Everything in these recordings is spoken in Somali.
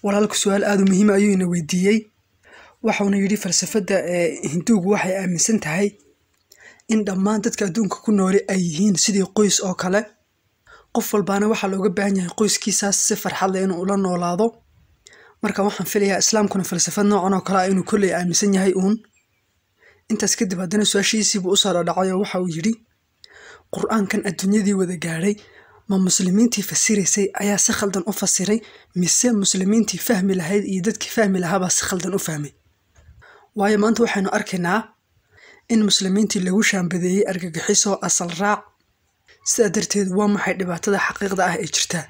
walaalku su-aal aada u muhiima ayuu ina weydiiyey waxauna yidhi falsafadda ee hinduugu waxay aaminsan tahay in dhammaan dadka adduunka ku nooli ay yihiin sidii qoys oo kale qof walbaana waxaa looga baahan yahay qoyskiisaas si farxad leh inuu ula noolaado marka waxaan filayaa islaamkuna falsafad noocan oo kale ah inuu kolley aaminsan yahay uun intaas kadib haddana su-aashiisiibuu usoo dhadhacay oo waxa uu yidhi qur-aankan adduunyadii wada gaadhay ma muslimiintii fasiraysay ayaa si khaldan u fasiray mise muslimiintii fahmi lahayd iyo dadkii fahmi lahaabaa si khaldan u fahmay waayo maanta waxaynu arkaynaa in muslimiintii lagu shaambadeeyey argagixiso asal raac sidaa darteed waa maxay dhibaatada xaqiiqda ah ee jirtaa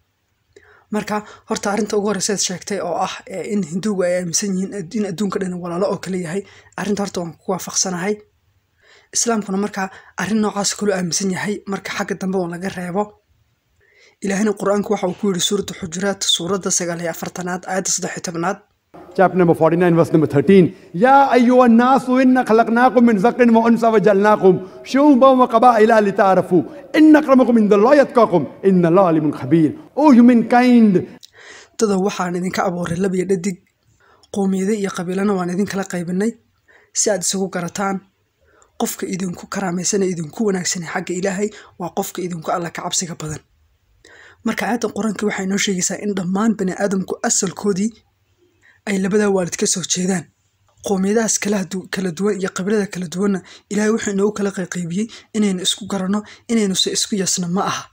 marka horta arrinta ugu horreysa ad sheegtay oo ah in hinduugu ay aaminsan yihiin in adduunka dhan walaalo oo kale yahay arrinta horta waan ku waafaqsanahay islaamkuna markaa arrin noocaas kaloo aaminsan yahay marka xagga dambe oo laga reebo ilaahina qur-aanku waxa uu ku yidhi suuratu xujuraat suuradda sagaal iyo afartanaad aayadda saddex iyo tobnaad chapter number 49 verse number 13 يا أيها الناس إنا خلقناكم من ذكر وأنثى وجعلناكم شعوبا وقبائل لتعارفوا إن أكرمكم عند الله يتقاكم إن الله عليم خبير Oh humankind dada waxaan idinka abuuray lab iyo dhadig qowmiyada iyo qabiilana waan idinkala qaybinay si aad isagu garataan qofka idinku karaamaysanee idinku wanaagsanay xagga ilaahay waa qofka idinku alla ka cabsiga badan marka aayadda qur-aanka waxay noo sheegaysaa in dhammaan bani aadamku asalkoodii ay labadaa waalid ka soo jeedaan qowmiyadahaas kala duwan iyo qabiilada kala duwanna ilaahay wuxuu inoogu kala qayqaybiyey inaynu isku garanno inaynuse isku yasno ma aha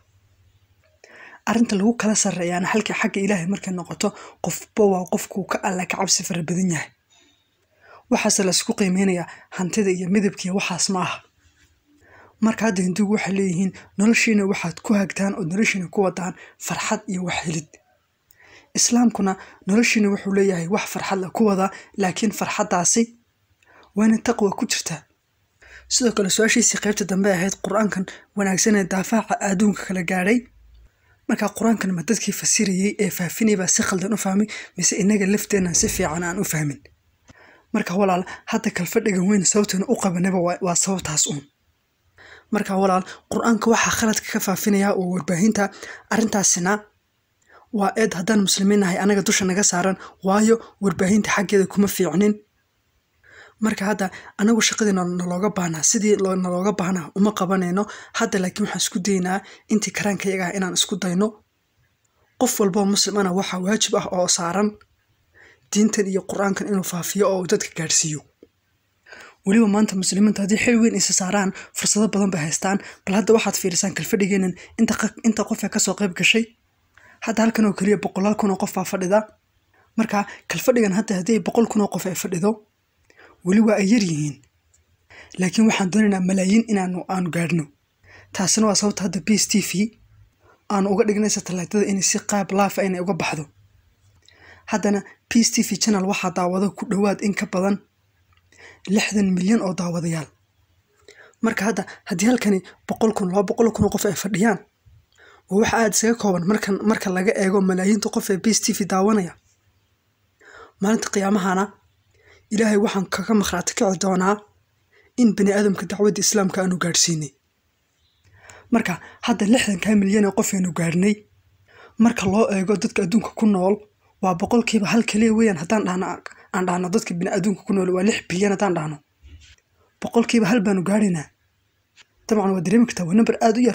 arrinta lagu kala sarreeyaana halka xagga ilaahay markay noqoto qofba waa qofkuu ka alla ka cabsi fara badan yahay waxaase la isku qiimeynayaa hantida iyo midabkiiyo waxaas ma aha marka hadda hinduugu waxay leeyihiin noloshiina waxaad ku hagtaan oo noloshiina ku wadaan farxad iyo wax helid islaamkuna noloshiina wuxuu leeyahay wax farxad la ku wadaa laakiin farxaddaasi waana taqwa ku jirtaa sidoo kale su-aashiisii qaybta dambe ahayd qur-aankan wanaagsanee daafaaca adduunka kala gaadhay markaa qur-aankan ma dadkii fasirayey ee faafinay baa si khaldan u fahmay mise inaga lafteennan si fiican aan u fahmin marka walaal hadda kalfadhigan weyn sababteena u qabanaba waa sababtaas uun marka walaal qur-aanka waxaa khaladka ka faafinayaa oo warbaahinta arrintaasina waa eed haddaan muslimiin nahay anaga dusha naga saaran waayo warbaahinta xaggeeda kuma fiicnin marka hadda anagu shaqadii nalooga baahnaa sidii nalooga baahnaa uma qabanayno hadda laakiin waxaan isku daynaa intii karaankayaga ah inaan isku dayno qof walboo muslimana waxaa waajib ah oo saaran diintan iyo qur-aankan inuu faafiyo oo dadka gaadhsiiyo weliba maanta muslimiintu haddii xil weyn isa saaraan fursado badan bay haystaan bal hadda waxaad fiirisaan kalfadhigeenan inta qof ee kasoo qayb gashay hadda halkan oo keliya boqolaal kun oo qof baa fadhida marka kalfadhigan hadda haddii boqol kun oo qof ay fadhido weli waa ay yar yihiin laakiin waxaan doonaynaa malaayiin inaanu aanu gaadhno taasina waa sababta hadda b s t v aanu uga dhignay satalaydada inay si qaab laafa inay uga baxdo haddana b s t v channel waxaa daawado ku dhowaad in ka badan lixdan milyan oo daawadayaal marka hadda haddii halkani boqol kun laba boqol kun oo qof ay fadhiyaan waa waxa aada isaga kooban marka marka laga eego malaayiinta qof ee b s t v daawanaya maalinta qiyaamahana ilaahay waxaan kaga makhraati kici doonaa in bani aadamka dacwadda islaamka aanu gaadhsiinay marka hadda lixdankaa milyan ee qof aynu gaadhnay marka loo eego dadka adduunka ku nool waa boqolkiiba hal keliya weeyaan haddaan dhahno aan dhahno dadka bini adduunka ku nool waa lix bilyan haddaan dhahno boqolkiiba hal baanu gaadhaynaa dabcan waa dareemi kartaa waa namber aada u yar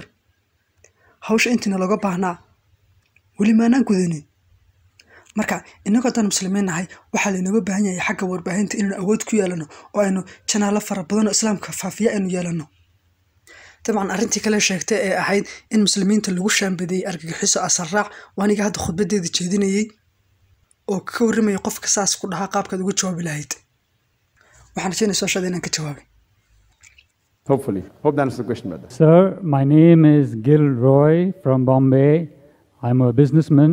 hawsha intiina looga baahnaa weli maanaan gudanin marka inagoo haddaan muslimiin nahay waxaa laynooga baahan yahay xagga warbaahinta inaynu awood ku yeelano oo aynu janaalo fara badan oo islaamka faafiya aynu yeelano dabcan arrintii kale sheegtay ee ahayd in muslimiinta lagu shaambadeeyey argagixiso asal raac waa aniga hadda khudbadeeda jeedinayey oo ka warramaya qofka saas ku dhahaa qaabkaad uga jawaabi lahayd waxaan rajaynaya su-aashaada inaan ka jawaabay Hopefully. Hope that answers the question better. Sir, my name is Gil Roy from Bombay. I'm a businessman.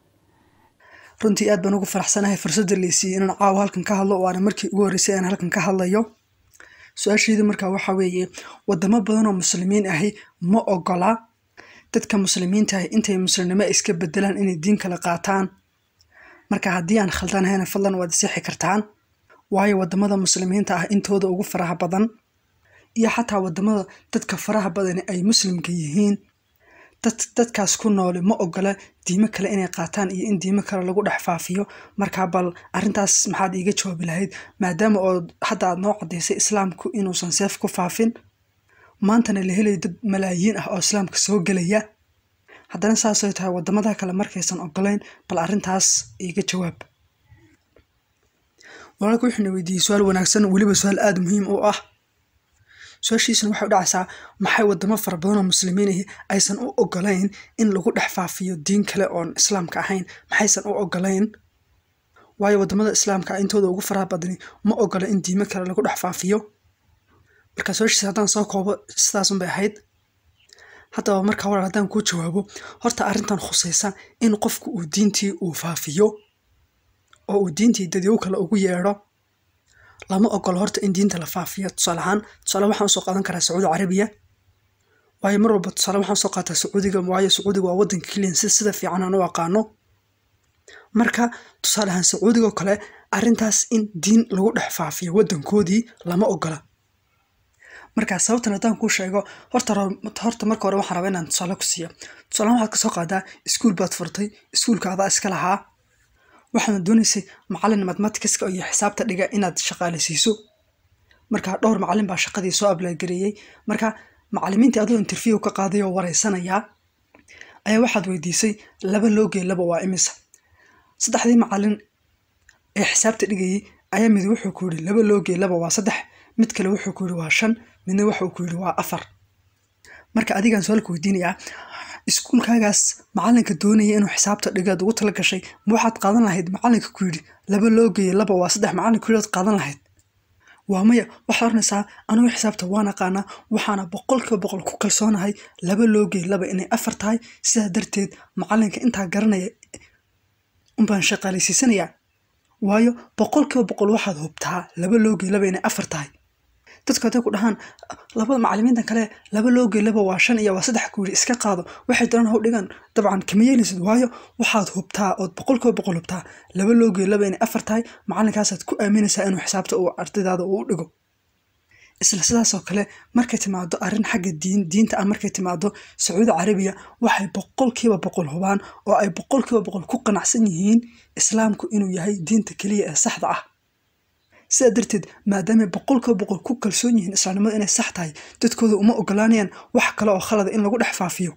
runtii aad baan ugu faraxsanahay fursadda laysiiyey inaan caawa halkan ka hadlo waana markii ugu horreysay aan halkan ka hadlayo su-aashayda markaa waxaa weeye wadamo badan oo muslimiin ahi ma ogola dadka muslimiinta ahi intay muslimnimo iska bedelaan inay diin kala qaataan marka haddii aan khaldanahayna fadlan waad isixi kartaan waayo wadamada muslimiinta ah intooda ugu faraha badan iyo xataa wadamada dadka faraha badani ay muslimka yihiin dad dadkaas ku nooli ma ogola diimo kale inay qaataan iyo in diimo kale lagu dhex faafiyo markaa bal arrintaas maxaad iiga jawaabi lahayd maadaama oo hadda aad noo cadaysay islaamku inuusan seef ku faafin maantana la helayo dad malaayiin ah oo islaamka soo gelaya haddana saasay tahay wadamada kale markaysan ogolayn bal arrintaas iiga jawaab walaalka wuxuuna weydiiyey su-aal wanaagsan weliba su-aal aada muhiim u ah su-aashiisana waxay u dhacaysaa maxay wadamo fara badan oo muslimiin ahi aysan u ogolayn in lagu dhex faafiyo diin kale oon islaamka ahayn maxaysan u ogolayn waayo wadamada islaamka intooda ugu faraha badani ma ogola in diimo kale lagu dhex faafiyo marka su-aashiisa haddaan soo koobo sidaasun bay ahayd haddaba markaa walaal haddaan kuu jawaabo horta arrintan khusaysa in qofku uu diintii uu faafiyo oo uu diintii dadyow kale ugu yeedho lama ogolo horta in diinta la faafiyo tusaale ahaan tusaale waxaan usoo qaadan karaa sacuudi carabiya waayo mar walba tusaale waxaan usoo qaataa sacuudiga waayo sacuudiga waa waddanka keliyan si sida fiican aan u aqaano marka tusaale ahaan sacuudigoo kale arrintaas in diin lagu dhex faafiyo waddankoodii lama ogola marka sababtan haddaan kuu sheego horta horta marka hore waxaan rabaa inaan tusaale ku siiyo tusaalehan waxaad kasoo qaadaa iskuul baad furtay iskuulka adaa iska lahaa waxaana doonaysay macalin mathematicska iyo xisaabta dhiga inaad shaqaaleysiiso marka dhowr macalin baa shaqadii soo ablagareeyey marka macalimiintii adoo interview ka qaaday oo wareysanayaa ayaa waxaad weydiisay laba loogee laba waa imisa saddexdii macalin ee xisaabta dhigayay ayaa mid wuxuu ku yidhi laba loogee laba waa saddex mid kale wuxuu ku yidhi waa shan midna wuxuu ku yidhi waa afar marka adigaan su-aalka weydiinayaa iskuulkaagaas macalinka doonaya inuu xisaabta dhigaad ugu tala gashay ma waxaad qaadan lahayd macalinka ku yidhi laba loogeeye laba waa saddex macalinka ku yidhi ad qaadan lahayd waa maya waxaad oranaysaa anugu xisaabta waan aqaanaa waxaana boqolkiiba boqol ku kalsoonahay laba loogeye laba inay afar tahay sidaa darteed macalinka intaa garanaya unbaan shaqaalaysiisanayaa waayo boqolkiiba boqol waxaad hubtaa laba loogeye laba inay afar tahay dadku hadday ku dhahaan labada macalimiintan kale laba loogey laba waa shan iyo waa saddex ku yidhi iska qaado waxay doonaan haw dhigaan dabcan kama yeelaysid waayo waxaad hubtaa ood boqolkiiba boqol hubtaa laba loogey laba inay afar tahay macalinkaasaad ku aaminaysaa inuu xisaabta uu ardaydaada uu dhigo isla sidaasoo kale markay timaado arrin xagga diin diinta ah markay timaado sacuudi carabiya waxay boqolkiiba boqol hubaan oo ay boqolkiiba boqol ku qanacsan yihiin islaamku inuu yahay diinta keliya ee saxda ah sidaa darteed maadaamay boqolkiiba boqol ku kalsoon yihiin islaamnimada inay sax tahay dadkooda uma ogolaanayaan wax kale oo khalada in lagu dhex faafiyo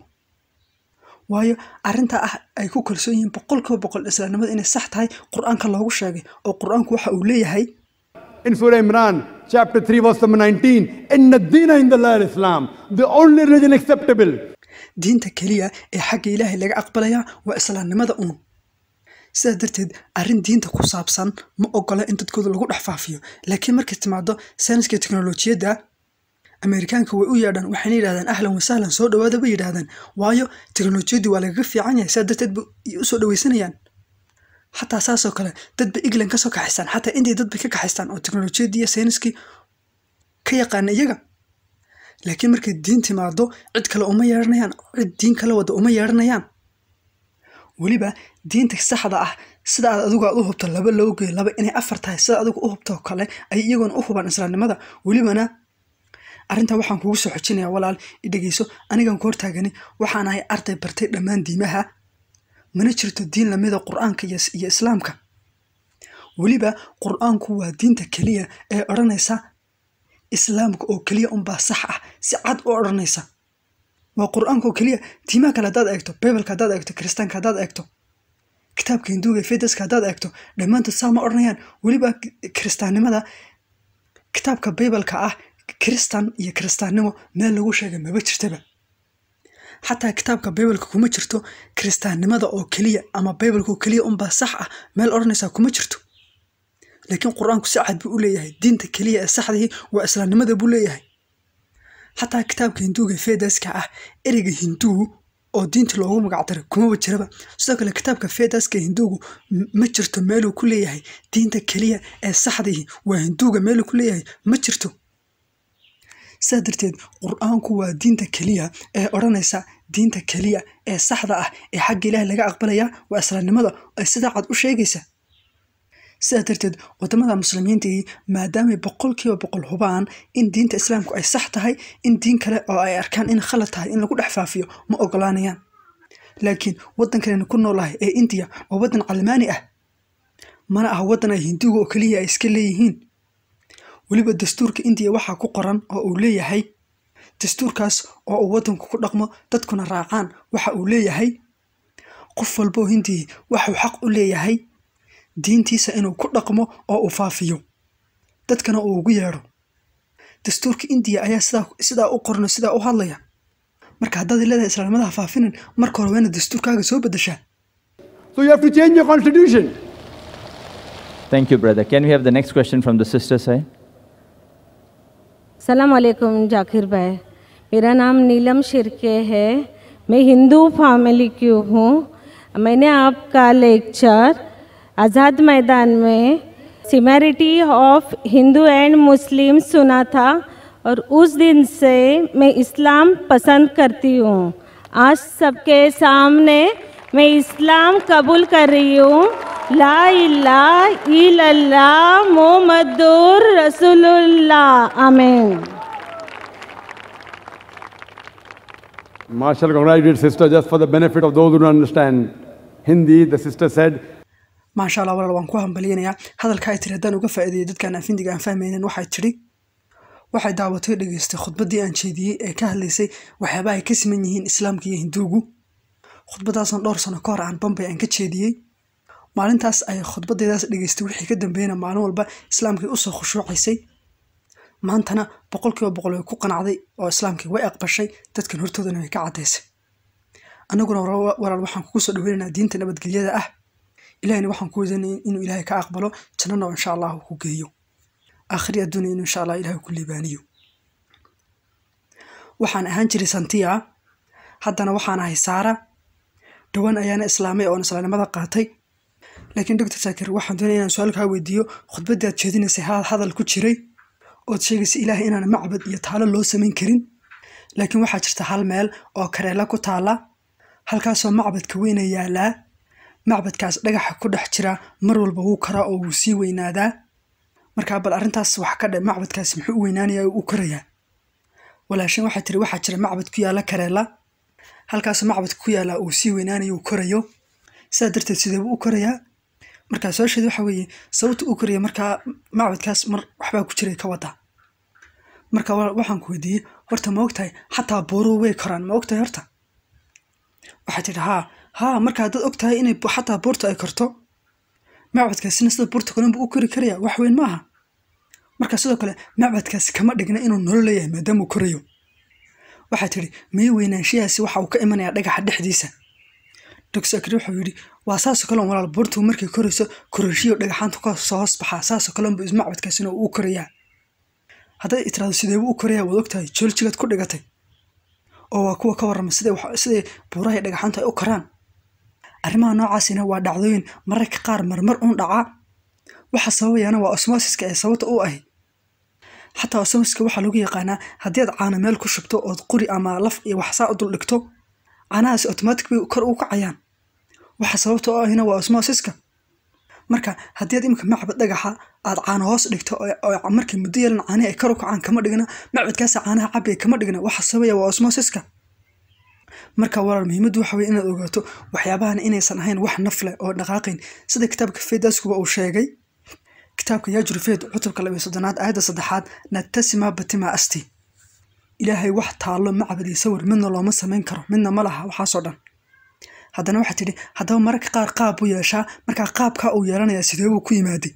waayo arrintaa ah ay ku kalsoon yihiin boqolkiiba boqol islaamnimada inay sax tahay qur-aanka loogu sheegay oo qur-aanku waxa uu leeyahay In Surah Imran, chapter 3, verse number 19, Inna dina in the Lord Islam, the only religion acceptable. diinta keliya ee xagga ilaahay laga aqbalayaa waa islaamnimada uun sidaa darteed arrin diinta ku saabsan ma ogola in dadkooda lagu dhex faafiyo laakiin markay timaado sayniska teknolojiyadda ameerikaanka way u yeedhaan waxayna yidhahdaan ahlan wasahlan soo dhawaada bay yidhahdaan waayo teknolojiyaddii waa lagaga fiican yahay sidaa darteed bay usoo dhawaysanayaan xataa saasoo kale dadba england kasoo kaxaystaan xataa india dadbay ka kaxaystaan oo teknolojiyaddii iyo sayniskii ka yaqaana iyaga laakiin markay diin timaado cid kale uma yeedhanayaan cid diin kala wada uma yeedhanayaan weliba diinta saxda ah sida aad adigu aad u hubto laba loogeey laba inay afar tahay sida adigu u hubtoo kale ay iyaguna u hubaan islaamnimada welibana arrintaa waxaan kugu soo xojinayaa walaal i dhegeyso anigan ku hortaagani waxaan ahay arday bartay dhammaan diimaha mana jirto diin lamida qur-aanka iyo iyo islaamka weliba qur-aanku waa diinta keliya ee odhanaysa islaamka oo keliya unbaa sax ah si cad u odhanaysa waa qur-aanka oo keliya diimaha kale haddaad eegto bibalka haddaad eegto kiristaanka haddaad eegto kitaabka hinduuga ee fedaska haddaad eegto dhammaantood saa ma odhanayaan weliba kiristaannimada kitaabka bibalka ah kiristan iyo kiristaannimo meel lagu sheegay maba jirtaba xataa kitaabka bibalka kuma jirto kiristaannimada oo keliya ama bibalka oo keliya unbaa sax ah meel odhanaysaa kuma jirto laakiin qur-aanku si cad buu u leeyahay diinta keliya ee saxdihii waa islaamnimada buu leeyahay xataa kitaabka hinduuga fedaska ah ereyga hinduu oo diinta loogu magacdaray kumaba jiraba sidoo kale kitaabka fedaska hinduugu ma jirto meeluu ku leeyahay diinta keliya ee saxdihii waa hinduuga meeluu ku leeyahay ma jirto sidaa darteed qur-aanku waa diinta keliya ee odhanaysa diinta keliya ee saxda ah ee xagga ilaahay laga aqbalaya waa islaamnimada ay sidaa cad u sheegaysa sidaa darteed wadamada muslimiintii maadaamay boqolkiiba boqol hubaan in diinta islaamku ay sax tahay in diin kale oo ay arkaan in khalad tahay in lagu dhex faafiyo ma ogolaanayaan laakiin waddankanaynu ku noolahay ee indiya waa waddan calmaani ah mana aha waddan ay hinduuga oo keliya ay iska leeyihiin weliba dastuurka indiya waxaa ku qoran oo uu leeyahay dastuurkaas oo uu waddanku ku dhaqmo dadkuna raacaan waxa uu leeyahay qof walba oo hindiya waxuu xaq u leeyahay diintiisa inuu ku dhaqmo oo uu faafiyo dadkana uu ugu yeedho dastuurka indiya ayaa sidaa sidaa u qorno sidaa u hadlaya marka haddaad leedahay islaamadaha faafinin marka hore waa inaad dastuurkaaga soo beddeshaa So you have to change your constitution. Thank you, brother. Can we have the next question from the sister side? सलाम वालेकुम जाकिर भाई मेरा नाम नीलम शिरके है मैं हिंदू फैमिली की हूँ मैंने आपका लेक्चर आज़ाद मैदान में similarity of Hindu and Muslim सुना था और उस दिन से मैं इस्लाम पसंद करती हूँ आज सबके सामने मैं इस्लाम कबूल कर रही हूँ ला इलाहा इल्लल्लाह मोहम्मदुर रसूलुल्लाह आमीन Marshall congratulated sister just for the benefit of those who don't understand Hindi. The sister said, maasha allah walaal waan ku hambaliyanayaa hadalka ay tiri haddaan uga faa'iideeyay dadkaan afindiga aan fahmaynin waxay tidhi waxay daawatay dhegaystay khudbaddii aan jeediyey ee ka hadlaysay waxyaabaha ay ka siman yihiin islaamka iyo hinduugu khudbadaasan dhowr sano ka hor aan bambay aan ka jeediyey maalintaas ay khudbaddeedaas dhegaystay wixii ka dambeeyna maalin walba islaamkii usoo khushuucaysay maantana boqolkiiba boqol way ku qanacday oo islaamkii way aqbashay dadkan hortoodana way ka caddaysay annaguna walaal walaal waxaan kugu soo dhaweynaynaa diinta nabadgelyada ah ilahayna waxaan ku weydanaya inuu ilaahay ka aqbalo jannana insha allah uu ku geeyo aakhiri adduunya inuu insha allah ilaahay ku liibaaniyo waxaan ahaan jiray santiya haddana waxaan ahay saara dhowaan ayaana islaamay oon islaamnimada qaatay laakiin doctor saakir waxaan doonaya inaan su-aal kaa weydiiyo khudbaddii aad jeedinaysay ha- hadal ku jiray ood sheegaysay ilaahay inaan macbad iyo taalo loo samayn karin laakiin waxaa jirta hal meel oo kareela ku taala halkaasoo macbadka weyna yaalaa macbadkaas dhagaxa ku dhex jira mar walba wuu karaa oo wuu sii weynaadaa markaa bal arrintaas wax ka dhe macbadkaas muxuu u weynaanayaa oo u korayaa walaashin waxay tiri waxaa jira macbad ku yaala kareela halkaasoo macbadka ku yaala uu sii weynaanayo uu korayo sidaa darteed sideebuu u korayaa markaa su-aasheedu waxa weeye sababta u koraya markaa macbadkaas mar waxbaa ku jiray ka wada marka wa- waxaan ku weydiiyey horta ma ogtahay xataa buuruhu way koraan ma ogtahay horta waxay tidhi haa haa marka haddaad ogtahay inay bu- xataa buurta ay korto macbadkaasina sida buurta kalenbu u kori karaya wax weyn maaha marka sidoo kale macbadkaasi kama dhigna inuu nolol leeyahay maadaamuu korayo waxay tidhi mii weynaanshiyahaasi waxa uu ka imanayaa dhagaxa dhexdiisa dogsakri wuxuu yidhi waa saasoo kale un walaal buurtu markay korayso korashiyo dhagaxaanta ka soo hoos baxaa saasoo kale unbu macbadkaasina uu u korayaa hadday itiraado sideebuu u korayaa waad ogtahay jooljigaad ku dhigatay oo waa kuwa ka warrama siday wax- siday buuraha iyo dhagaxaantu ay u koraan arrimaha noocaasina waa dhacdooyin mararka qaar marmar uun dhaca waxa sababayaana waa osmosiska ee sababta u ahi xataa osmosiska waxaa lagu yaqaanaa haddii aad caano meel ku shubto ood quri ama laf iyo waxsaa u dul dhigto caanahaasi automatic bay kor u kacayaan waxa sababta u ahina waa osmosiska marka haddii aad imika macbad dhagaxa aad caano hoos dhigto oo- oo markay muddo yeelan caanihi ay kor u kacaan kama dhigna macbadkaasa caanaha cabaya kama dhigna waxa sababaya waa osmosiska marka walaal muhiimaddu waxa weye inaad ogaato waxyaabahan inaysan ahayn wax naf leh oo dhaqaaqayn sida kitaabka feedaskuba uu sheegay kitaabka yaajurufeed cutubka labiyo soddonaad aayadda saddexaad natasima batima asti ilaahay wax taallo macbad iyo sawir midna looma samayn karo midna ma laha waxaasoo dhan haddana waxaa tidhi haddaba mararka qaar qaab buu yeeshaa markaa qaabkaa uu yeelanayaa sidee buu ku yimaaday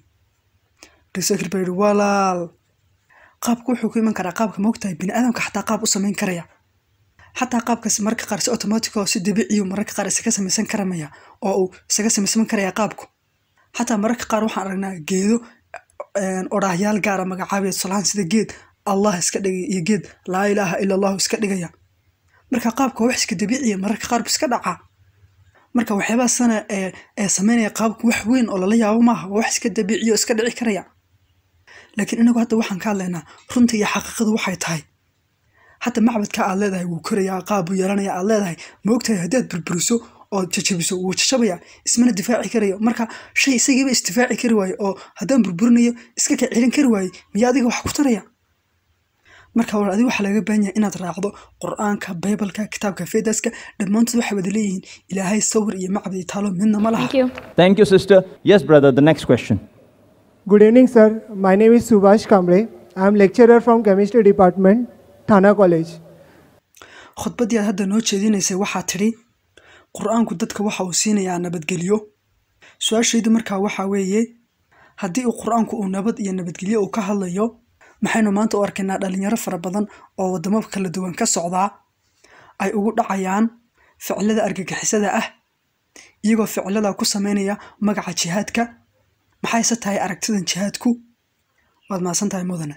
dosakir baa yidhi walaal qaabku wuxuu ku iman karaa qaabka moogtahay bini aadamka xataa qaab u samayn karaya xataa qaabkaas mararka qaar si automatic oo si dabiiciyu mararka qaar isaga samaysan karamaya oo uu isaga samaysan karaya qaabku xataa mararka qaar waxaan aragnaa geedo een, odhaahyaal gaara magacaabaya tusaalahaan sida geed allah iska dhigaya iyo geed laa ilaaha ila allahu iska dhigaya marka qaabka waa wax iska dabiiciya mararka qaar bu iska dhacaa marka waxyaabaha sana ee ee sameynaya qaabku wax weyn oo lala yaabo maaha waa wax iska dabiiciya oo iska dhici karaya laakiin inagu hadda waxaan ka hadlaynaa runta iyo xaqiiqadu waxay tahay hadda macbadka aad leedahay wuu korayaa qaab buu yeelanaya aad leedahay ma ogtahay haddii aad burburiso oo jajabiso wuu jajabaya ismana difaaci karayo marka shay isagiiba isdifaaci kari waayo oo haddaan burburinayo iska ka celin kari waaye miya adiga wax ku taraya marka war adiga waxaa laga baahan yahay inaad raacdo qur-aanka baybalka kitaabka fedaska dhammaantood waxay wada leeyihiin ilaahay sawir iyo macbad iyo taalo midna ma laha Thank you. Thank you, sister. Yes, brother, the next question. Good evening, sir. My name is Subhash Kamble. I am lecturer from Chemistry Department, Thana College. khudbaddii aad hadda noo jeedinaysay waxaa tidhi qur-aanku dadka waxa uu siinayaa nabadgelyo su-aashaydu markaa waxaa weeye haddii uu qur-aanku uu nabad iyo nabadgelyo uu ka hadlayo maxaynu maanta u arkaynaa dhalinyaro fara badan oo waddamo kala duwan ka socdaa ay ugu dhacayaan ficilada argagixisada ah iyagoo ficilada ku sameynaya magaca jihaadka maxayse tahay aragtidan jihaadku waad mahadsan tahay mudane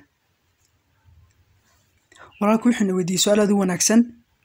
walaalku wuxuuna weydiiyey su-aal aad u wanaagsan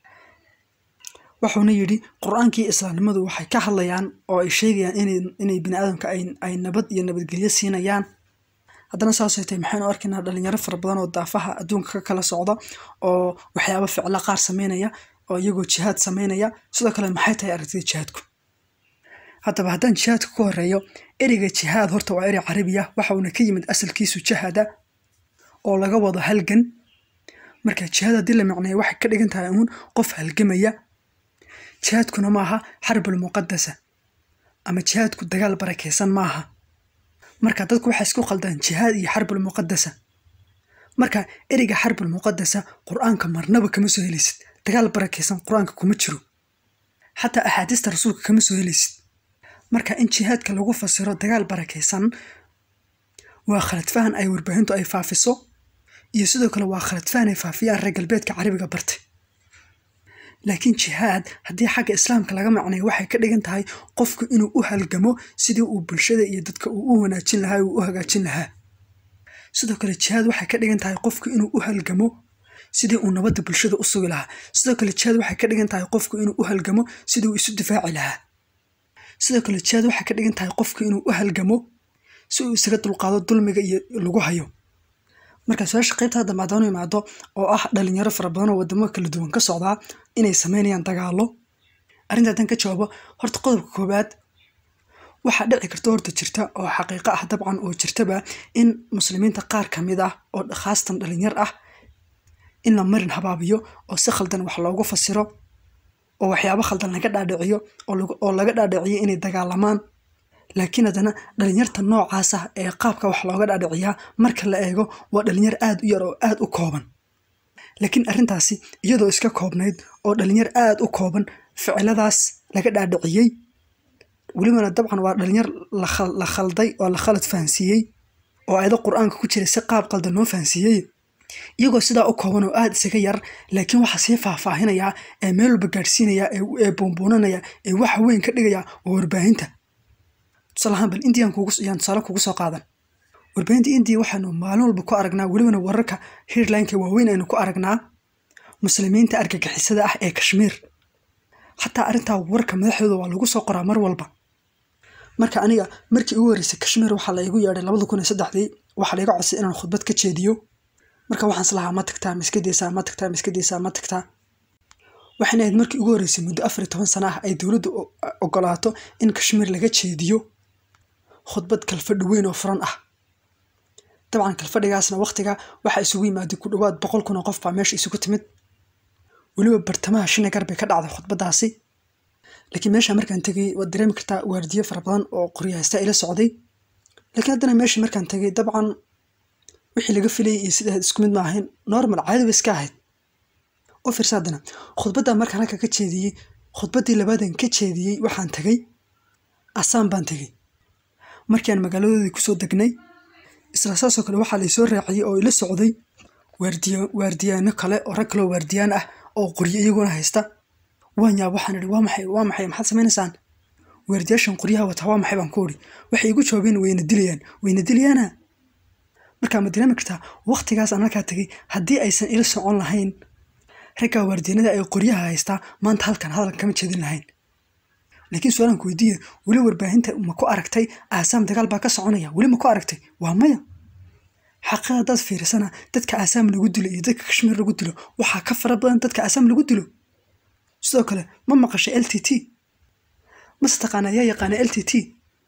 wuxuuna yidhi qur-aankii islaamnimadu waxay ka hadlayaan oo ay sheegayaan inay inay bini aadamka ay, ay nabad iyo nabadgelyo siinayaan haddana saasay tahay maxaynu arkaynaa dhalinyaro fara badan oo daafaha adduunka ka kala socda oo waxyaabo ficilo qaar sameynaya oo iyagoo jihaad sameynaya sidoo kale maxay tahay aragtida jihaadku haddaba haddaan jihaadka ku horeeyo ereyga jihaad horta waa erey carabi ah waxa uuna ka yimid asalkiisu jahada oo laga wado halgan marka jihaad haddii la macneeyo waxay ka dhigan tahay uun qof halgamaya jihaadkuna maaha xarbul muqadasa ama jihaadku dagaal barakeysan maaha marka dadku waxay isku qaldaan jihaad iyo xarbul muqadasa marka ereyga xarbul muqadasa qur-aanka marnaba kama soo helaysid dagaal barakeysan qur-aanka kuma jiro xataa axaadiista rasuulka kama soo helaysid marka in jihaadka lagu fasiro dagaal barakeysan waa khalad fahan ay warbaahintu ay faafiso iyo sidoo kale waa khalad fahan ay faafiyaan reer galbeedka carabiga bartay laakiin jihaad haddii xagga islaamka laga macnayo waxay ka dhigan tahay qofku inuu u halgamo sidii uu bulshada iyo dadka uu u wanaajin lahaa uu u hagaajin lahaa sidoo kale jihaad waxay ka dhigan tahay qofku inuu u halgamo sidii uu nabadda bulshada u sugi lahaa sidoo kale jihaad waxay ka dhigan tahay qofku inuu u halgamo sidii uu isu difaaci lahaa sidoo kale jihaad waxay ka dhigan tahay qofku inuu u halgamo si uu isaga dulqaado dulmiga iyo lagu hayo marka su-aasha qaybta hadda maadaanu imaado oo ah dhalinyaro fara badan oo wadamo kala duwan ka socdaa inay sameynayaan dagaalo arrinta haddaan ka jawaabo horta qodobka koowaad waxaa dhici karta horta jirta oo xaqiiqo ah dabcan oo jirtaba in muslimiinta qaar ka mid ah oo khaasatan dhalinyar ah in la marin habaabiyo oo si khaldan wax loogu fasiro oo waxyaabo khaldan laga dhaadhiciyo oo lagu- oo laga dhaadhiciyo inay dagaalamaan laakiin haddana dhalinyarta noocaas ah ee qaabka wax looga dhaadhiciyaa marka la eego waa dhalinyar aad u yar oo aad u kooban laakiin arrintaasi iyadoo iska koobnayd oo dhalinyar aad u kooban ficiladaas laga dhaadhiciyey welibana dabcan waa dhalinyar la khal- la khalday oo la khalad fahansiiyey oo ayado qur-aanka ku jira si qaab qaldan loo fahansiiyey iyagoo sidaa u kooban oo aad isaga yar laakiin waxaa sii faahfaahinaya ee meel walba gaadhsiinaya ee ee buunbuunanaya ee waxa weyn ka dhigaya waa warbaahinta tusaale ahaan bal indian kugu yaan tusaale kugu soo qaadan warbaahinta indiya waxaanu maalin walba ku aragnaa welibana wararka headlineka waaweyn aynu ku aragnaa muslimiinta argagixisada ah ee kashmiir xataa arrintaa warka madaxdooda waa lagu soo qoraa mar walba marka aniga markii ugu horreysay kashmiir waxaa la igu yeedhay labada kun iyo saddexdii waxaa laiga codsay inaan khudbad ka jeediyo marka waxaan islahaa ma tagtaa ma iska daysaa ma tagtaa ma iska daysaa ma tagtaa waxayna ahayd markii ugu horreysay muddo afar iyo toban sano ah ay dowladdu o- ogolaato in kashmiir laga jeediyo khudbad kalfadhi weyn oo furan ah dabcan kalfadhigaasna waqtiga waxaa isugu yimaaday ku dhowaad boqol kun oo qof baa meesha isugu timid weliba bartamaha shinagar bay ka dhacday khudbadaasi laakiin meesha markaan tegay waad dareemi kartaa waardiyo fara badan oo qoryahaysta ila socday laakiin haddana meesha markaan tegay dabcan wixii laga filayay iyo sida ahayd isku mid ma ahayn normal caadi ba iska ahayd u fiirsa haddana khudbadda markaan halka ka jeediyey khudbaddii labaadan ka jeediyey waxaan tegay asaan baan tegey markii aan magaaladoodii kusoo degnay isla saasoo kale waxaa laysoo raaciyey oo ila socday waardiya waardiyaano kale oo rag kaloo waardiyaan ah oo qoryo iyaguna haysta waan yaab waxaan idhi waa maxay waa maxay maxaad samaynaysaan waardiyaashan qoryaha wata waa maxay baan ku idhi waxay igu jawaabeen wayna dilayaan wayna dilayaana markaa ma dareemi kartaa waqtigaas aan halkaa tegay haddii aysan ila socon lahayn raggaa waardiyanada ay qoryaha haystaa maanta halkan hadalkan kama jeedin lahayn laakiin su-aalan ku weydiiya weli warbaahinta ma ku aragtay aasaam dagaal baa ka soconaya weli ma ku aragtay waa maya xaqada haddaad fiirisana dadka aasaam lagu dilo iyo dadka kashmiir lagu dilo waxaa ka fara badan dadka aasaam lagu dilo sidoo kale ma maqashay l t t mase taqaana ayaa yaqaana l t t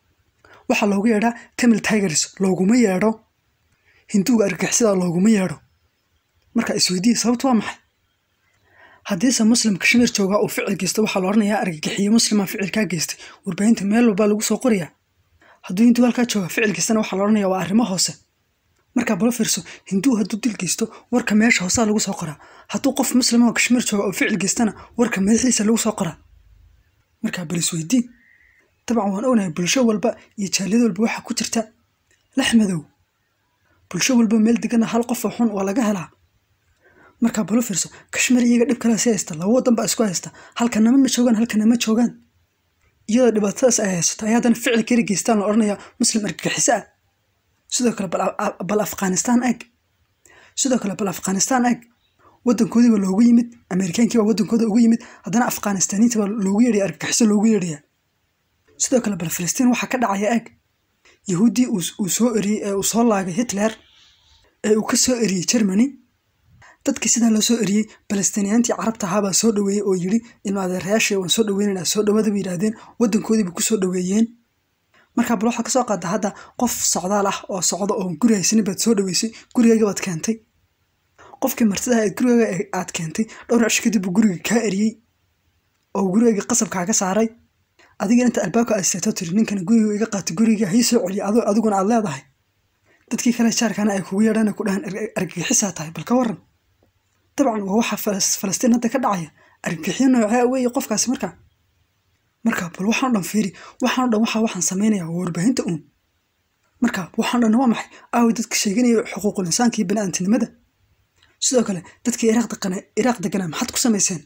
waxaa loogu yeedhaa tamil tigers looguma yeedho hinduuga argagixisada looguma yeedho marka isweydiiya sababtu waa maxay haddiise muslim kashmiir joogaa uu ficil geysto waxaa la odhanayaa argagixiye muslima ficilkaa geystay warbaahinta meel walbaa lagu soo qorayaa hadduu hinduu halkaa jooga ficil geystana waxaa la odhanayaa waa arrimo hoose markaa balo fiirso hinduu hadduu dil geysto warka meesha hoosaa lagu soo qoraa hadduu qof muslima oo kashmiir jooga oo ficil geystana warka madaxiisa lagu soo qoraa markaa bal isweydii dabcan waan ognahay bulsho walba iyo jaaliyad walba waxaa ku jirta lex madow bulsho walba meel degana hal qof oo xun waa laga helaa markaa balo fiirso kashmiir iyaga dhib kale si haysta laba wadan baa isku haysta halkanama ma joogaan halkana ma joogaan iyadoo dhibaatadaas ay haysato ay haddana ficil kari geystaan la odhanayaa muslim argagixiso ah sidoo kale bal afghanistaan eeg sidoo kale bal afghanistaan eeg wadankoodii baa loogu yimid ameerikaankii baa wadankooda ugu yimid haddana afghanistaniinta baa loogu yeedhaya argagixiso loogu yeedhaya sidoo kale bal filistiin waxaa ka dhacaya eeg yahuuddii uu soo eriyey ee uu soo laagay hitler ee uu ka soo eriyey germany dadkii sidaa loo soo eriyey balastiniyaantii carabta ahaabaa soo dhaweeyey oo yidhi ilma adeerayaashii waan soo dhaweynanaa soo dhawaada bay yidhaahdeen wadankoodiiba ku soo dhaweeyeen markaa bal waxaa kasoo qaada hadda qof socdaal ah oo socda oo guri haysanin baad soo dhaweysay gurigayga baad keentay qofkii martidaha eed gurigaaga aad keentay dhowr cish kadib buu guriga kaa eriyey oo gurigayga qasab kaaga saaray adiga inta albaabka aad seeto tiri ninkana guriga iga qaatay guriga hay soo celiya adiguna aad leedahay dadkii kale jaarkana ay kugu yeedhaan ku dhahaan argagixisaa tahay bal ka waran dabcan waa waxa falastiin hadda ka dhacaya argagixyo noocee weeye qofkaasi markaa marka bal waxaan dhan fiiri waxaan dhan waxa waxaan sameynaya waa warbaahinta uun marka waxaan dhan waa maxay aawi dadka sheeganaya xuquuqul insaanka iyo bani'aadamtinimada sidoo kale dadkii iraaq degana iraaq deganaa maxaad ku samayseen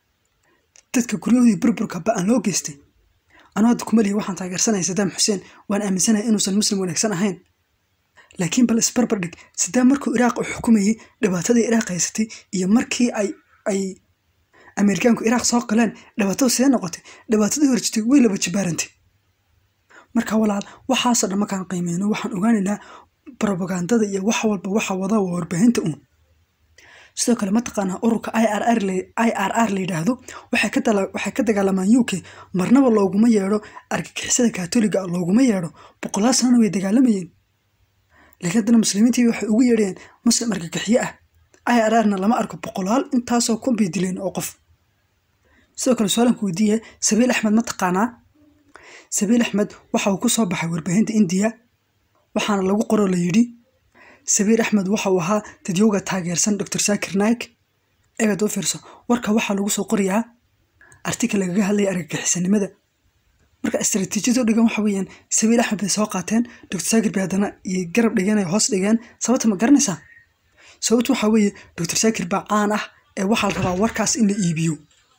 dadka guryahoodii burburka ba-an loo geystay anuu hadda kumaliya waxaan taageersanaya sadaam xuseen waan aaminsanaya inuusan muslim wanaagsan ahayn laakiin bal isbarbar dhig sidaa markuu iraaq u xukumayey dhibaatadii iraaq haysatay iyo markii ay ay ameerikaanku iraaq soo galeen dhibaatadu sidee noqotay dhibaatadii horjitay way laba jibaarantay marka walaal waxaasoo dhan markaan qiimeyno waxaan ogaanaynaa brobagandada iyo wax walba waxa wada waa warbaahinta uun sidoo kale mataqaanaa ururka i r r i r r la yidhaahdo waxay ka waxay ka dagaalamaan u k marnaba looguma yeedho argagixisada kaatoliga looguma yeedho boqolaal sanana way dagaalamayeen laakiin haddana muslimiintii waxay ugu yeedheen muslim argagixiye ah i r rna lama arko boqolaal intaasoo kun bay dileen oo qof sidoo kale su-aalanku weydiiya sabiil axmed ma taqaanaa sabiil axmed waxa uu ku soo baxay warbaahinta indiya waxaana lagu qoro la yidhi sabiil axmed waxa uu ahaa dadyowga taageersan dor saakir naik eegad u fiirso warka waxaa lagu soo qorayaa artikal lagaga hadlaya argagixisanimada marka istaraatiijiyado dhigan waxa weeyaan sabiil axmed bay soo qaateen dor saakir bay haddana iyo garab dhigeen ay hoos dhigeen sababta ma garanaysaa sababtu waxaa weeye dor saakir baa caan ah ee waxaa la rabaa warkaas in la iibiyo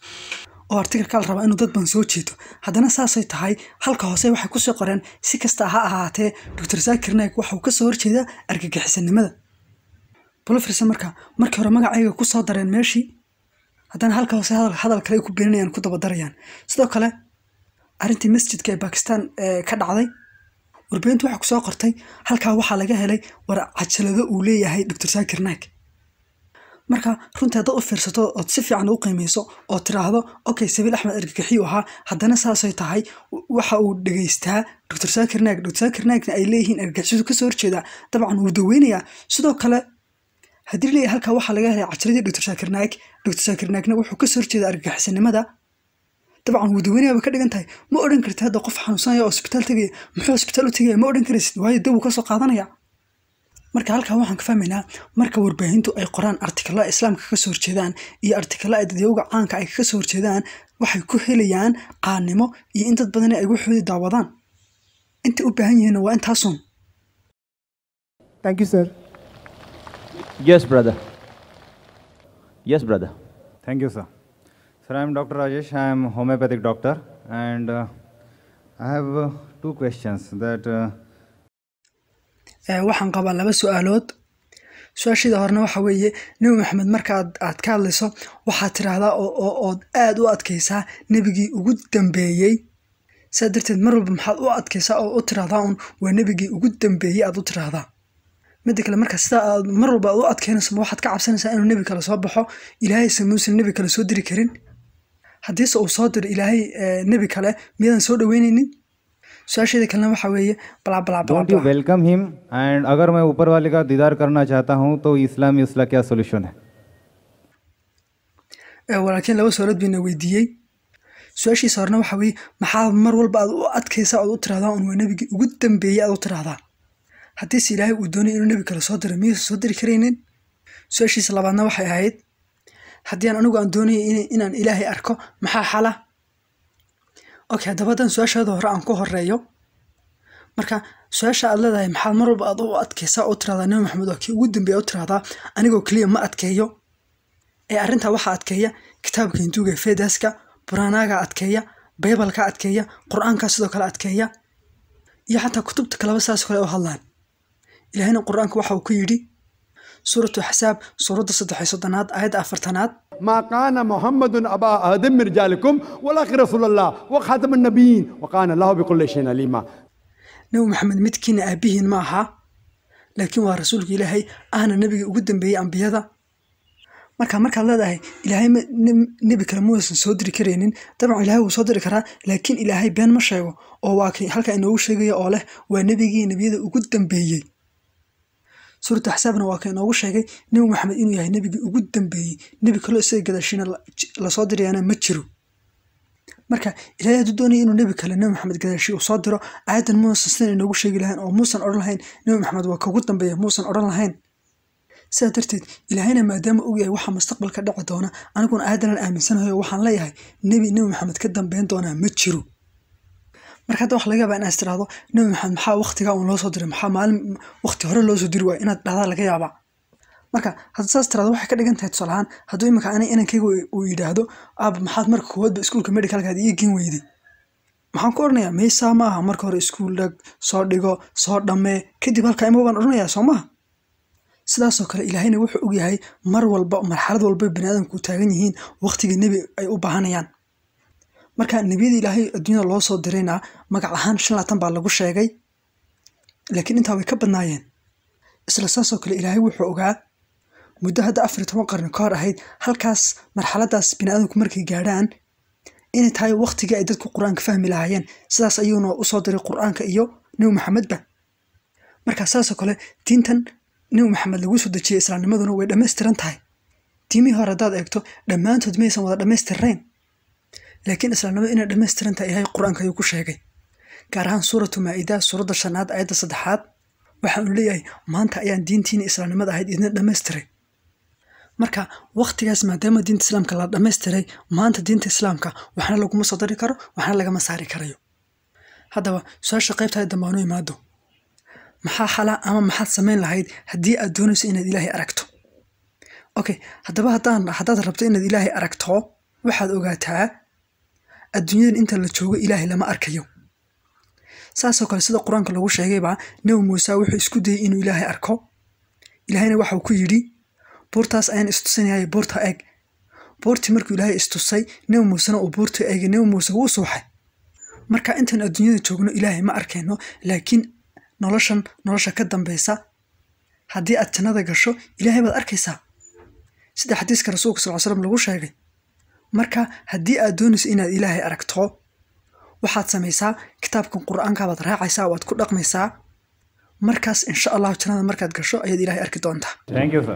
oo artikalkaa la rabaa inuu dad badan soo jeeto haddana saasay tahay halka hoose waxay kusoo qoreen si kasta ha ahaatee dor saakir naik waxauu kasoo horjeedaa argagixisanimada bulofirsa marka markii hore magacayga kusoo dareen meeshii haddana halka hoose hadal kale ay ku beeninayaan ku dabadarayaan sidoo kale arrintii masjidka ee bakistan ka dhacday warbaahintu waxaa kusoo qortay halkaa waxaa laga helay war cajalado uu leeyahay dor saakir naik marka runtii haddaad u fiirsato ood si fiican u qiimeyso oo tiraahdo okay sabiil axmed argagixiyu ahaa haddana saasay tahay waxa uu dhegeystaa dor saakir naik dor saakir naikna ay leeyihiin argagixisadu kasoo horjeedaa dabcan wuu daweynayaa sidoo kale haddii leeyahay halkaa waxaa laga helay cajaladii dor saakir naik dor saakir naikna wuxuu kasoo horjeedaa argagixisanimada dabcan wuu daweynaya bay ka dhigan tahay ma odhan kartid hadda qof xanuunsanaya oo isbitaal tegaya muxuu isbitaal u tegaya ma odhan karaysid waayo dawuu kasoo qaadanaya marka halkaa waxaan ka fahmaynaa marka warbaahintu ay qoraan artikalla islaamka kaga soo horjeedaan iyo artikalla ay dadyowga caanka ay kaga soo horjeedaan waxay ku helayaan qaannimo iyo in dad badani ay waxoodii daawadaan intay u baahan yihiinna waa intaasun Thank you, sir. Yes, brother. Yes, brother. Thank you, sir. Sir, I am Dr. Rajesh. I am homeopathic doctor, and uh, I have uh, two questions. That uh, waxaan qabaa laba su-aalood su-aashida horena waxa weeye nebi maxamed marka aad ka hadlayso waxaad tiraahdaa ood aad u adkaysaa nebigii ugu dambeeyey saa darteed mar walba maxaad u adkaysaa oo u tiraahdaa un waa nebigii ugu dambeeyey aad u tiraahdaa midda kale marka sidaa aad mar walba aad u adkeynayso ma waxaad ka cabsanaysaa inuu nebi kale soo baxo ilaahayse muusan nebi kale soo diri karin haddiise uu soo diro ilaahay eh, nebi kale miyaadan soo dhaweyneynin su-aasheeda kalena waxaa weeye balaa balaa balaa don't you balaa welcome him and अगर मैं ऊपर वाले का दीदार करना चाहता हूँ तो इस्लाम में उसका क्या सोल्यूशन है Eh, walaakiin laba su'aalood bayna weydiiyey su-aashiisa horena waxaa weeye maxaa mar walba aad u adkaysaa ood u tiraahdaa un waa nebigii ugu dambeeyey aad u tiraahdaa haddiise ilaahay uu doonay inuu nebi kale soo diro miyuusan soo diri karaynin su-aashiisa labaadna waxay ahayd haddii aan anigu aan doonayay in- inaan ilaahay arko maxaa xala okay haddaba haddaan su-aashaada hore aan ku horeeyo marka su-aasha aad leedahay maxaad mar walba aad u adkaysaa oo tiraahdaa nebi maxamed waa kii ugu dambeeya u tiraahdaa anigoo keliya ma adkeeyo ee arrintaa waxaa adkeeya kitaabka hinduuga ee fedaska buraanaaga adkeeya baybalka adkeeya qur-aanka sidoo kale adkeeya iyo xataa kutubta kaleba saas kale u hadlaan ilaahayna qur-aanka waxa uu ku yidhi suuratu axsaab suuradda saddex iyo soddonaad aayadda afartanaad ما كان محمد أبا آدم من رجالكم ولكن رسول الله وخاتم النبيين وكان الله بكل شيء عليما nebi maxamed midkiina aabihiin ma aha laakiin waa rasuulka ilaahay ahna nebiga ugu dambeeyey ambiyada marka markaad leedahay ilaahay ma- ne- nebi kale muusan soo diri karaynin dabcan ilaahay wuu soo diri karaa laakiin ilaahay been ma sheego oo waa kii halkaa inoogu sheegaya oo leh waa nebigii nebiyada ugu dambeeyey suuratu axsaabna waa ka inoogu sheegay nebi maxamed inuu yahay nebigii ugu dambeeyey nebi kaloo isaga gadaashiina la- j- lasoo dirayana ma jiro marka ilaahay hadduu doonaya inuu nebi kale nebi maxamed gadaashi uu soo diro aayadan muusan sidan inoogu sheegi lahayn oo muusan odhan lahayn nebi maxamed waa kaugu dambeeya muusan odhan lahayn sidaa darteed ilaahayna maadaama og yahay waxa mustaqbalka dhici doona aniguna aayadan aan aaminsanahay oo waxaan leeyahay nebi nebi maxamed ka dambeyn doonaa ma jiro marka hadda waxa laga yaabaa inaad tiraahdo nebi maxamed maxaa waqtigaa uun loo soo diray maxaa maalin waqti hore loo soo diri waaya inaad dhahdaa laga yaabaa marka hadda saas tiraahdo waxay ka dhigan tahay tusaale ahaan hadduu iminka ani inankayga uu yidhaahdo aaba maxaad marka koowaadba iskuulka medicalkaad ii gen weyday maxaan ku odhanayaa maysaa ma aha marka hore iskuul dhag soo dhigo soo dhammee kadib halkaa ima baan odhanayaa soo maha sidaasoo kale ilaahayna wuxuu og yahay mar walba marxalad walba baniaadamku u taagan yihiin waqtiga nebi ay u baahanayaan marka nebiyada ilaahay adduunyada loo soo dirayna magac ahaan shan laatan baa lagu sheegay laakiin intaa way ka badnaayeen isla saasoo kale ilaahay wuxuu ogaa muddo hadda afar iyo toban qarni ka hor ahayd halkaas marxaladaas biniaadamku markay gaadhaan inay tahay waqtigii ay dadku qur-aanka fahmi lahaayeen sidaas ayuuna usoo diray qur-aanka iyo nebi maxamedba marka saasoo kale diintan nebi maxamed lagu soo dejiyey islaamnimaduna way dhammaystiran tahay diimihii hore haddaad eegto dhammaantood maysan wada dhammaystirnayn laakiin islaamnimada inay dhammaystiran tahay ilaahay qur-aanka ayuu ku sheegay gaar ahaan suuratu maa'ida suuradda shanaad aayadda saddexaad waxa uu leeyahay maanta ayaan diintiina islaamnimada ahayd idin dhammaystiray marka waqtigaas maadaama diinta islaamka la dhammaystiray maanta diinta islaamka waxna laguma soo dari karo waxna lagama saari karayo haddaba su-aasha qaybtaada dambe aanu imaado maxaa xala ama maxaad samayn lahayd haddii aad doonayso inaad ilaahay aragto okay haddaba haddaan haddaad rabto inaad ilaahay aragto waxaad ogaataa adduunyadan inta la joogo ilaahay lama arkayo saasoo kale sida qur-aanka lagu sheegayba nebi muuse wuxuu isku dayey inuu ilaahay arko ilaahayna waxau ku yidhi buurtaas ayaan istusinayay buurta eeg buurtii markuu ilaahay istusay nebi muusena uu buurta eegay nebi muuse wuu suuxay marka intaan adduunyada joogno ilaahay ma arkayno laakiin noloshan nolosha ka dambeysa haddii aad jannada gasho ilaahay baad arkaysaa sida xadiiska rasuulka sal slam lagu sheegay marka haddii aad doonayso inaad ilaahay aragto waxaad samaysaa kitaabkan qur-aanka baad raacaysaa waad ku dhaqmaysaa markaas insha allahu jannada markaad gasho ayaad ilaahay arki doontaa thank you sir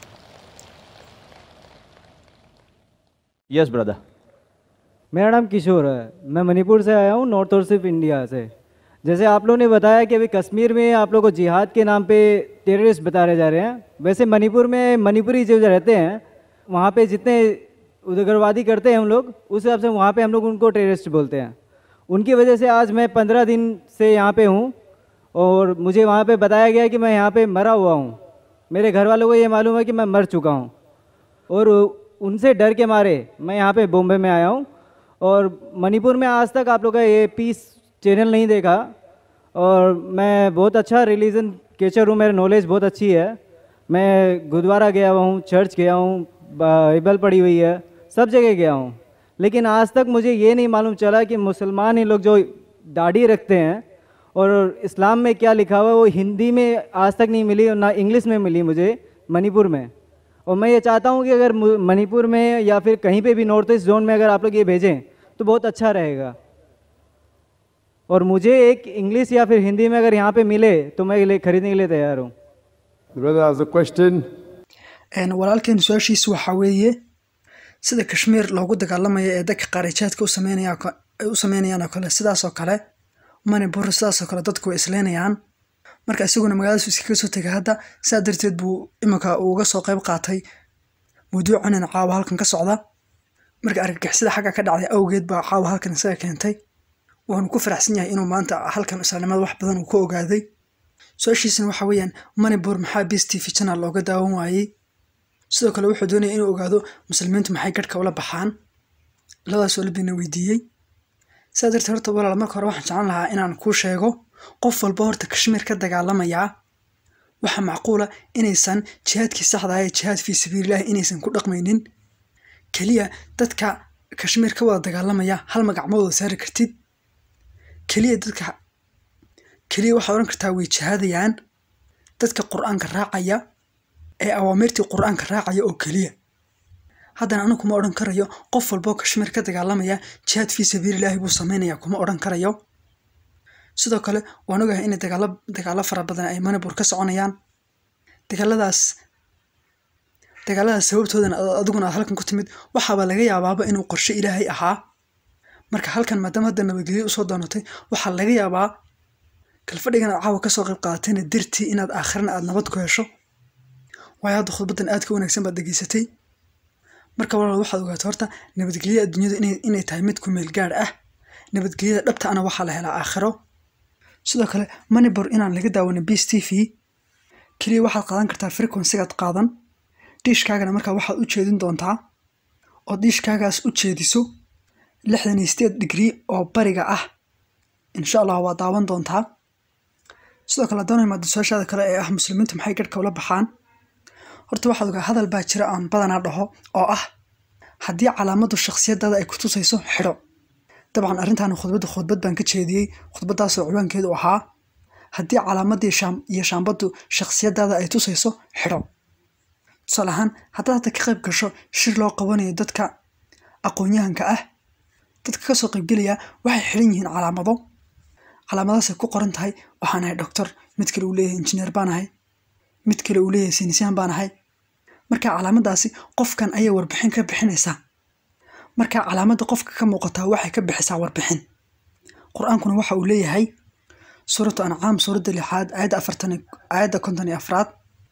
Yes, brother. मेरा नाम किशोर है मैं मणिपुर से आया हूँ नॉर्थ और सिर्फ इंडिया से जैसे आप लोगों ने बताया कि अभी कश्मीर में आप लोग को जिहाद के नाम पे टेररिस्ट बताए जा रहे हैं वैसे मणिपुर में मणिपुरी जो रहते हैं वहाँ पे जितने उग्रवादी करते हैं हम लोग उस हिसाब से वहाँ पे हम लोग उनको टेररिस्ट बोलते हैं उनकी वजह से आज मैं पंद्रह दिन से यहाँ पे हूँ और मुझे वहाँ पे बताया गया कि मैं यहाँ पे मरा हुआ हूँ मेरे घर वालों को ये मालूम है कि मैं मर चुका हूँ और उनसे डर के मारे मैं यहाँ पे बॉम्बे में आया हूँ और मणिपुर में आज तक आप लोग का ये पीस चैनल नहीं देखा और मैं बहुत अच्छा रिलीजन केचर हूँ मेरी नॉलेज बहुत अच्छी है मैं गुरुद्वारा गया हुआ हूँ चर्च गया हूँ बाइबल पढ़ी हुई है सब जगह गया हूँ लेकिन आज तक मुझे ये नहीं मालूम चला कि मुसलमान ही लोग जो दाढ़ी रखते हैं और इस्लाम में क्या लिखा हुआ है वो हिंदी में आज तक नहीं मिली और ना इंग्लिश में मिली मुझे मणिपुर में और मैं ये चाहता हूँ कि अगर मु- मणिपुर में या फिर कहीं पे भी नॉर्थ ईस्ट जोन में अगर आप लोग ये भेजें तो बहुत अच्छा रहेगा और मुझे एक इंग्लिश या फिर हिंदी में अगर यहाँ पे मिले तो मैं ले खरीदने के लिए तैयार हूँ The brother has a question. Een, walaalkeen su-aashiisu waxaa weeye sida kashmiir loogu dagaalamayo ee dadka qaarijaadka u sameynaya ko- ay u sameynayaan oo kale sidaas oo kale manipur sidaas oo kale dadku way isleynayaan marka isaguna magaaladaas iskaga soo tegay hadda sidaa darteed buu iminka uga soo qayb qaatay mawduucanan caawa halkan ka socda marka argagixisada xagga ka dhacday awgeed baa caawa halkan isaga keentay waanu ku faraxsan yahay inuu maanta halkan islaamnimada wax badan uu ka ogaaday su-aashiisana waxa weeyaan manipur maxaa bs t v channel looga daawan waayey sidoo kale wuxuu doonaya inuu ogaado muslimiintu maxay garhka ula baxaan labadaas oo labina weydiiyey sidaa darteed horta walaal marka hore waxaan jeclan lahaa inaan kuu sheego qof walba horta kashmiir ka dagaalamayaa waxaa macquula inaysan jihaadkii saxda ah ee jihaad fii sabiilillahi inaysan ku dhaqmaynin keliya dadka kashmiir ka wada dagaalamaya hal magac ma wada saari kartid keliya dadka keliya waxaad odhan kartaa way jihaadayaan dadka qur-aanka raacaya ee awaamirtii qur-aanka raacaya oo keliya haddana anigu kuma odhan karayo qof walboo kashmiir ka dagaalamaya jihaad fii sabiililaahi buu sameynaya kuma odhan karayo sidoo kale waan ogahay in dagaalo dagaalo fara badan ay manipur ka soconayaan dagaaladaas dagaaladaas sababtoodana ad- adiguna aad halkan ku timid waxaaba laga yaabaaba inuu qorshe ilaahay ahaa marka halkan maadaama hadda nabadgelyo usoo doonatay waxaa laga yaabaa kalfadhigan aad caawa kasoo qayb qaadatayna dartii inaad aakhirana aad nabad ku hesho waayo hadda khudbadan aad ka wanaagsan baad dhegaysatay marka walaal waxaad ogaato horta nabadgelyada adduunyadu inay, inay tahay mid ku meel gaadh ah nabadgelyada dhabta ana waxaa la helaa aakhiro sidoo kale manibor inaan laga daawanin bs t v keliya waxaad qaadan kartaa frequencygaad qaadan diishkaagana markaa waxaad u jeedin doontaa oo diishkaagaas u jeediso lixdan iyo sideed digrii oo bariga ah insha allah waa daawan doontaa sidoo kale haddana imaado su-aashaada kale ee ah muslimiintu maxay garhka ula baxaan horta waxaad ogaa hadal baa jira aan badanaa dhaho oo ah haddii calaamadu shakhsiyadaada ay ku tusayso xidho dabcan arrintan khudbadda khudbad baan ka jeediyey khudbadaasoo ciwaankeedu ahaa haddii calaamadii shaam iyo shaambaddu shakhsiyadaada ay tusayso xidho tusaale ahaan haddaad hadda ka qayb gasho shir loo qabanayo dadka aqoon-yahanka ah dadka kasoo qaybgelaya waxay xidhan yihiin calaamado calaamadaasay ku qoran tahay waxaan ahay doctor mid kale uu leeyahay injineer baan ahay mid kale uu leeyahay saynisyahan baan ahay marka calaamadaasi qofkan ayay warbixin ka bixinaysaa marka calaamadda qofka ka muuqataa waxay ka bixisaa warbixin qur-aankuna waxa uu leeyahay suuratu ancaam suuradda lixaad aayadda afartan aayadda konton iyo afraad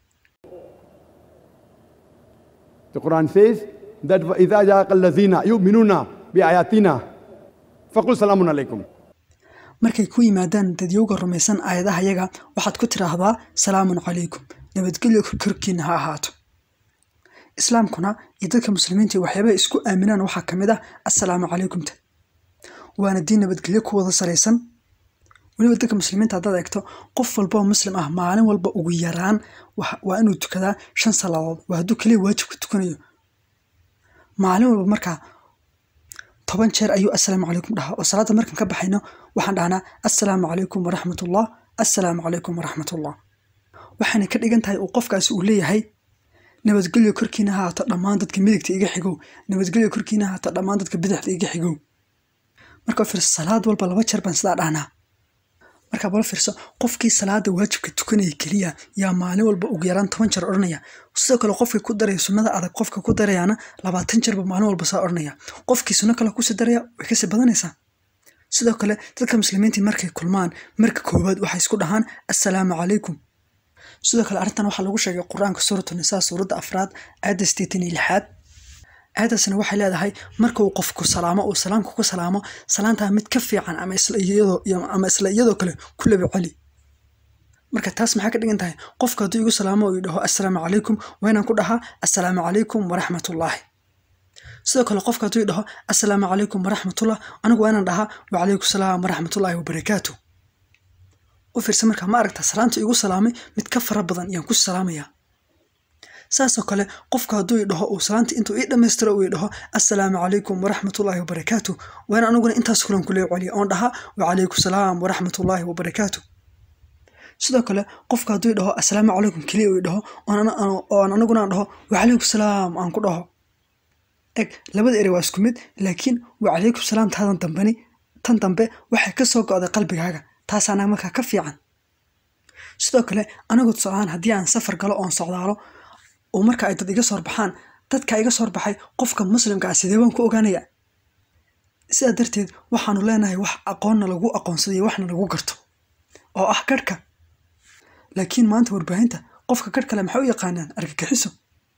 The Quran says that وَإِذَا جَاءَكَ الَّذِينَ يُؤْمِنُونَ بِآيَاتِنَا فَقُلْ سَلَامٌ عَلَيْكُمْ markay ku yimaadaan dadyowga rumaysan aayadaha yaga waxaad ku tidhaahdaa salaamun calaykum nabadgelyo korkiina ha ahaato islaamkuna iyo dadka muslimiinta waxyaabaha isku aaminaan waxaa ka mid ah assalaamu calaykumta waana diin nabadgelyo ku wada saraysan weliba dadka muslimiinta haddaad eegto qof walba oo muslim ah maalin walba ugu yaraan wa- waa inuu tukadaa shan salaadood waa hadduu keliya waajibka tukanayo maalin walba markaa toban jeer ayuu assalaamu calaykum dhahaa oo salaada markaan ka baxayno waxaan dhahnaa assalaamu calaykum waraxmatullah assalaamu calaykum waraxmatullah waxayna ka dhigan tahay uu qofkaasi uu leeyahay nabadgelyo korkiina ha haato dhammaan dadka midigta iga xigow nabadgelyo korkiina ha haato dhammaan dadka bidixda iga xigow marka fiirso salaad walba laba jeer baan sidaa dhahnaa markaa bala fiirso qofkii salaada waajibka tukanaya keliya yaa maalin walba ugu yaraan toban jeer odhanaya sidoo kale qofkii ku daraya sunnada adag qofka ku darayaana labaatan jeerba maalin walba saa odhanaya qofkii sunno kale kusii daraya way kasii badanaysaa sidoo kale dadka muslimiintii markay kulmaan marka koowaad waxay isku dhahaan assalaamu calaykum sidoo kale arrintan waxaa lagu sheegay qur-aanka suuratu nisaa suuradda afraad aayadda sideetan iyo lixaad aayaddaasna waxay leedahay marka uu qofku salaamo uu salaamka ku salaamo salaantaa mid ka fiican ama isla iyadoo iyo- ama isla iyadoo kale ku laba celi marka taas maxaa ka dhigan tahay qofka hadduu igu salaamo oo idhaho assalaamu calaykum waa inaan ku dhahaa assalaamu calaykum waraxmatullaahi sidoo kale qofka hadduu idhaho assalaamu calaykum waraxmatullah anigu waa inaan dhahaa wacalaykum salaam waraxmatullaahi wabarakaatu u fiirsa markaa ma aragta salaanta igu salaamay mid ka fara badan yaan ku salaamayaa saasoo kale qofka hadduu idhaho uu salaanta intuu ii dhammaystiro uu idhaho assalaamu calaykum waraxmatullaahi wabarakaatu waa in aniguna intaas kulan kule celiya oon dhahaa wacalaykum salaam waraxmatullaahi wabarakaatu sidoo kale qofka hadduu dhaho assalaamu calaykum keliya uu dhaho oon anaguna aan dhaho wacalaykum salaam aan ku dhaho eg labada ere waa isku mid laakiin wacalaykum salaam taadan dambani tan dambe waxay ka soo go'day qalbigaaga taasaana markaa ka fiican sidoo kale anigu tusaalahaan haddii aan safar galo oon socdaalo oo marka ay dad iga soo horbaxaan dadka iga soo horbaxay qofka muslimka ah sidee waan ku ogaanaya sidaa darteed waxaanu leenahay wax aqoonna lagu aqoonsadayo waxna lagu garto oo ah garhka laakiin maanta warbaahinta qofka garh kale maxay u yaqaanaan argagixiso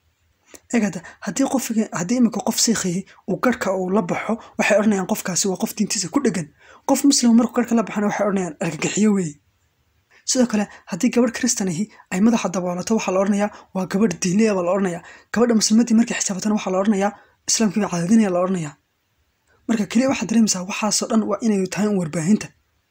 egada haddii qof haddii iminka qof siikhayay uu garhka uu la baxo waxay odhanayaan qofkaasi waa qof diintiisa ku dhegan qof muslima markuu garhka la baxana waxay odhanayaan argagixiyo weeye sidoo kale haddii gabadh kristan ahi ay madaxa daboolato waxaa la odhanayaa waa gabadh diinliya baa la odhanayaa gabadha muslimadii markay xisaabatana waxaa la odhanayaa islaamkii baa cadaadinaya la odhanayaa marka keliya waxaad dareemaysaa waxaasoo dhan waa inay tahay un warbaahinta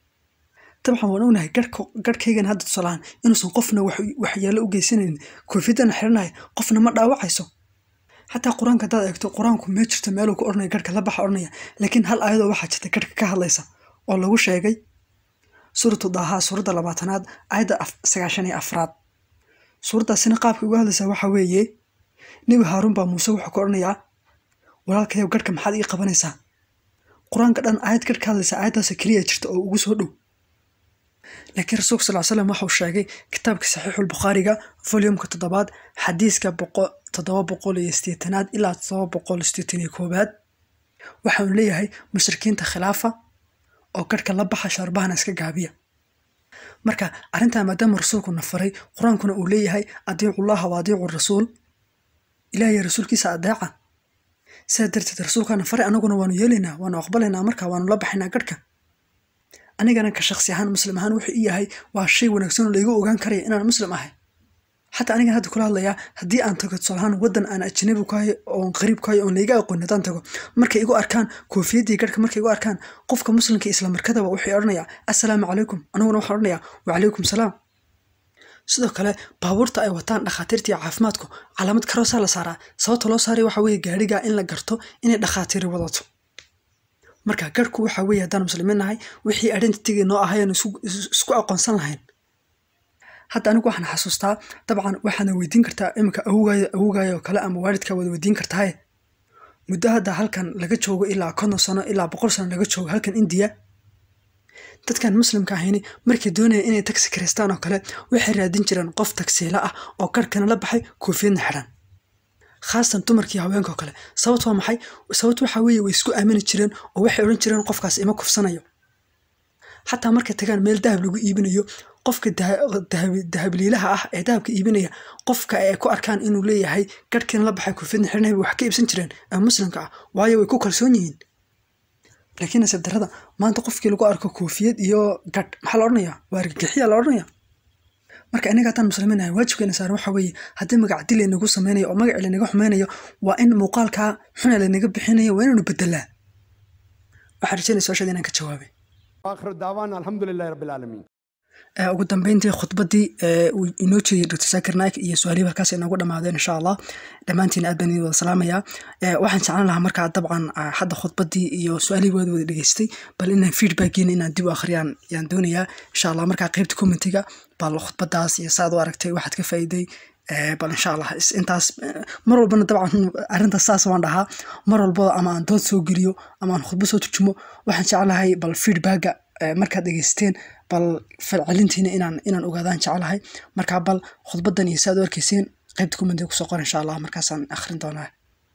dabcan waan ognahay garhkaygan hadda tusalahaan inuusan qofna waxyeelo u geysanaynin koofiyadana xiranahay qofna ma dhaawacayso xataa qur-aanka haddaad eegto qur-aanku mee jirto meeluu ku odhanaya garhka la baxa odhanaya laakiin hal aayadoo waxaa jirta garhka ka hadlaysa oo lagu sheegay suuratu daaha suuradda labaatanaad aayadda sagaashan iyo afraad suuraddaasina qaabka uga hadlaysaa waxaa weeye nebi haaruun baa muuse wuxuu ka odhanayaa walaalkayow garhka maxaad ii qabanaysaa qur-aanka dhan aayad garh ka hadlaysa aayaddaasoo keliya jirta oo ugu soo dhow laakiin rasuulka sal slam waxauu sheegay kitaabka saxiixulbukhaariga volumka toddobaad xadiiska toddoba boqol iyo sideetanaad ilaa toddoba boqol sideetan iyo koobaad waxaanu leeyahay mushrikiinta khilaafa oo garhka la baxa shaarbahana iska gaabiya marka arrintaa maadaama rasuulku na faray qur-aankuna uu leeyahay adiicullaha wa adiicu rasuul ilaahay rasuulkiisa adeeca sidaa darteed rasuulkaana faray anaguna waanu yeelaynaa waanu aqbalaynaa marka waanu la baxaynaa garhka anigana ka shaksi ahaan muslim ahaan wuxuu i yahay waa shay wanaagsan oo laygu ogaan karaya inaan muslim ahay xataa anigan hadda kula hadlayaa haddii aan tago tusaalahaan waddan aan ajnabi ku hayo oon qariib ku hayo oon layga aqoon haddaan tago markay igu arkaan koofiyaddii garhka markay igu arkaan qofka muslimka isla markadaba wuxuu odhanayaa assalaamu calaykum aniguna waxaan odhanayaa wacalaykum salaam sidoo kale baabuurta ay wataan dhakhaatiirta iyo caafimaadku calaamad karoosaa la saaraa sababta loo saaray waxa weeye gaadhiga in la garto inay dhakhaatiiri wadato marka garhku waxa weeye haddaan muslimiin nahay wixii identitigii noo ahayan isku aqoonsan lahayn hadda anigu waxaan xasuustaa dabcan waxaadna weydiin kartaa iminka awogaayo awogaayo oo kale ama waalidkaa waad weydiin kartaaye muddo hadda halkan laga joogo ilaa konton sano ilaa boqol sano laga joogo halkan indiya dadkan muslimka ahayni markay doonaya inay tagsi karistaan oo kale waxay raadin jireen qof tagsiila ah oo garhkana la baxay koofiyadna xidhan khaasatan dumarkii haweenka oo kale sababt waa maxay sababt waxaa weeye way isku aamini jireen oo waxay odhan jireen qofkaas ima kufsanayo xataa markay tagaan meel dahab lagu iibinayo qofka dahabliilaha ah ee dahabka iibinaya qofka ay ku arkaan inuu leeyahay garhkiina la baxay koofiyadna xidhan wax ka iibsan jireen ee muslimka ah waayo way ku kalsoon yihiin laakiin nasiib darrada maanta qofkii lagu arko koofiyad iyo gadh maxaa la odhanayaa waa argagixiya la odhanaya marka inaga haddaan muslimiin ahay waajibkeena saaran waxa weeye haddii magac dil laynagu sameynayo oo magaci laynaga xumeynayo waa in muuqaalkaa xuna laynaga bixinayo waa inaanu bedelaa waxaan rajeynaya su-aashaada inaan ka jawaabay واخر دعوانا الحمد لله رب العالمين ugu dambeyntii khudbaddii uu inoo jeediyey dr saakir naik iyo su-aalihii halkaas inoogu dhammaadeen insha allah dhammaantiin aad baan idin wada salaamayaa waxaan jeclan lahaa markaa dabcan hadda khudbaddii iyo su-aalihii waad wada dhegeystay bal inaan feedbackiina inaan dib u akhriyaan yaan doonayaa insha allah markaa qeybta commentiga bal khudbaddaas iyo saad u aragtay waxaad ka faa'iiday bal insha allah intaas mar walbana dabcan arrintaas saas waan dhahaa mar walbada ama aan dood soo geliyo ama aan khudbad soo turjumo waxaan jeclahay bal feedbacka markaad dhegeysteen bal falcelintiina inaan inaan ogaadaan jeclahay markaa bal khudbaddan iyo saad u arkayseen qaybta commentiga kusoo qor insha allah markaasaan akhrin doonaa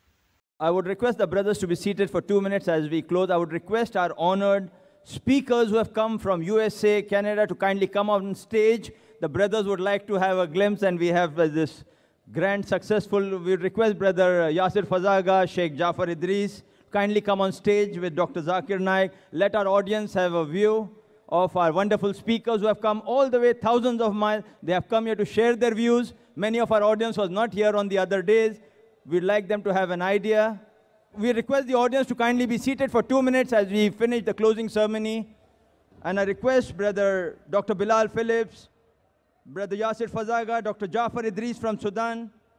I would request the brothers to be seated for two minutes as we close. I would request our honored speakers who have come from USA, Canada to kindly come on stage. The brothers would like to have a glimpse, and we have uh, this grand successful. We request Brother Yasir Fazaga, Sheikh Jafar Idris, kindly come on stage with Dr. Zakir Naik. Let our audience have a view of our wonderful speakers who have come all the way thousands of miles. They have come here to share their views. Many of our audience was not here on the other days. We'd like them to have an idea. We request the audience to kindly be seated for two minutes as we finish the closing ceremony. And I request Brother Dr. Bilal Phillips, Brother Yasir Fazaga, Dr. Jafar Idris from Sudan,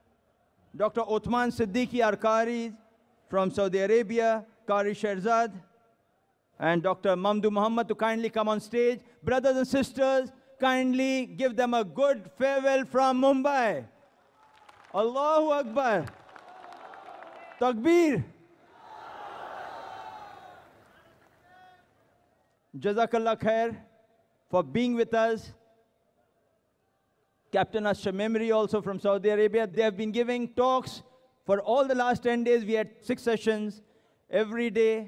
Dr. Othman Siddiqui Arkari from Saudi Arabia, Kari Sherzad, and Dr. Mamdu Muhammad to kindly come on stage. Brothers and sisters, kindly give them a good farewell from Mumbai. Allahu Akbar. Takbir. Jazakallah khair for being with us. Captain Ashar Memory also from Saudi Arabia. They have been giving talks for all the last 10 days. We had six sessions every day.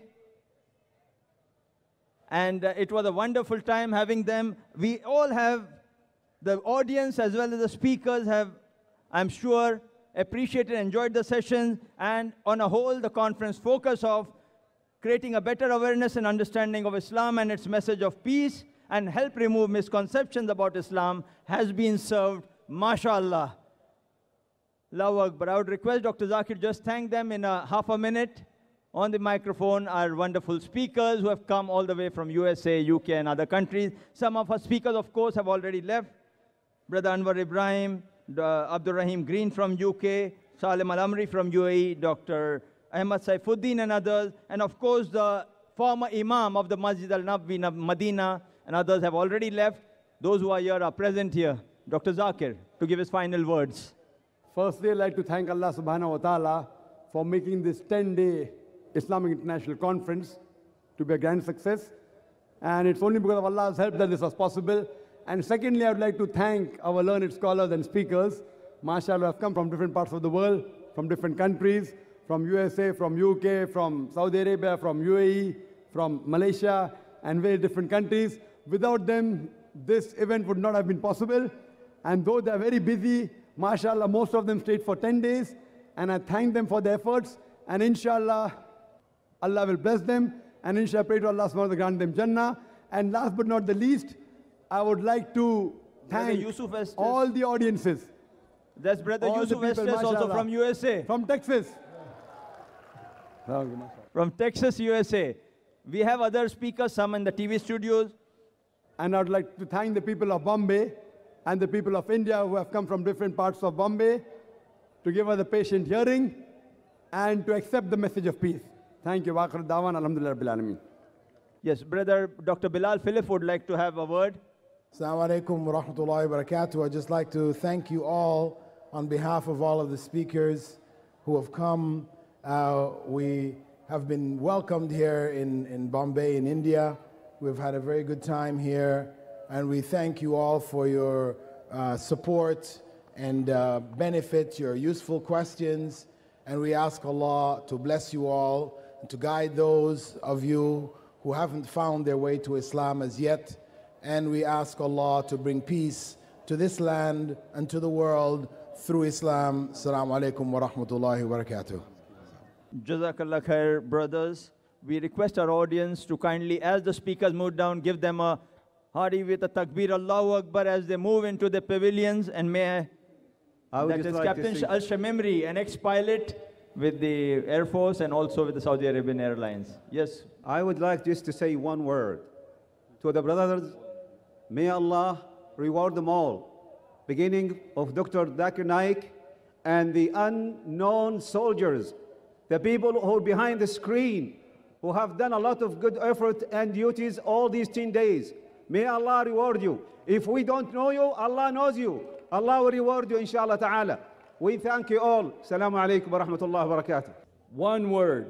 And uh, it was a wonderful time having them. We all have, the audience as well as the speakers have, I'm sure, appreciated, enjoyed the sessions. And on a whole, the conference focus of creating a better awareness and understanding of Islam and its message of peace and help remove misconceptions about Islam has been served. MashaAllah. Allahu Akbar. I would request Dr. Zakir just thank them in a half a minute on the microphone, our wonderful speakers who have come all the way from USA, UK, and other countries. Some of our speakers, of course, have already left. Brother Anwar Ibrahim, uh, Abdul Rahim Green from UK, Salim Al Amri from UAE, Dr. Ahmad Saifuddin, and others. And of course, the former Imam of the Masjid Al Nabawi, Medina, and others have already left. Those who are here are present here. Dr. Zakir, to give his final words. Firstly, I'd like to thank Allah subhanahu wa ta'ala for making this 10 day Islamic International Conference to be a grand success. And it's only because of Allah's help that this was possible. And secondly, I would like to thank our learned scholars and speakers, mashallah, have come from different parts of the world, from different countries, from USA, from UK, from Saudi Arabia, from UAE, from Malaysia, and very different countries. Without them, this event would not have been possible. And though they're very busy, mashallah, most of them stayed for 10 days. And I thank them for their efforts. And inshallah, Allah will bless them. And inshallah, pray to Allah subhanahu wa ta'ala to grant them Jannah. And last but not the least, I would like to Brother thank Yusuf Estes. all the audiences. There's Brother All the Yusuf people, Estes also mashallah. from USA. From Texas. From Texas, USA. We have other speakers, some in the TV studios. And I would like to thank the people of Bombay and the people of India who have come from different parts of Bombay to give us a patient hearing and to accept the message of peace. Thank you. Waqar Dawan, Alhamdulillah Rabbil Alameen. Yes, Brother Dr. Bilal Philip would like to have a word. Assalamu alaikum wa rahmatullahi wa barakatuh. I'd just like to thank you all on behalf of all of the speakers who have come. Uh, we have been welcomed here in, in Bombay, in India. We've had a very good time here, and we thank you all for your uh, support and uh, benefit, your useful questions. And we ask Allah to bless you all and to guide those of you who haven't found their way to Islam as yet. And we ask Allah to bring peace to this land and to the world through Islam. Assalamu alaikum wa rahmatullahi wa barakatuh. Jazakallah khair, brothers. We request our audience to kindly, as the speakers move down, give them a hearty with a takbir Allahu Akbar as they move into the pavilions. And may I, I would that just is like to Captain sing- Al Shamimri, an ex-pilot with the Air Force and also with the Saudi Arabian Airlines. Yes, I would like just to say one word to the brothers. May Allah reward them all, beginning of Dr. Dakir Naik and the unknown soldiers, the people who are behind the screen, who have done a lot of good effort and duties all these 10 days. May Allah reward you. If we don't know you, Allah knows you. Allah will reward you, inshallah ta'ala. We thank you all. Assalamu alaikum wa rahmatullahi wa barakatuh. One word.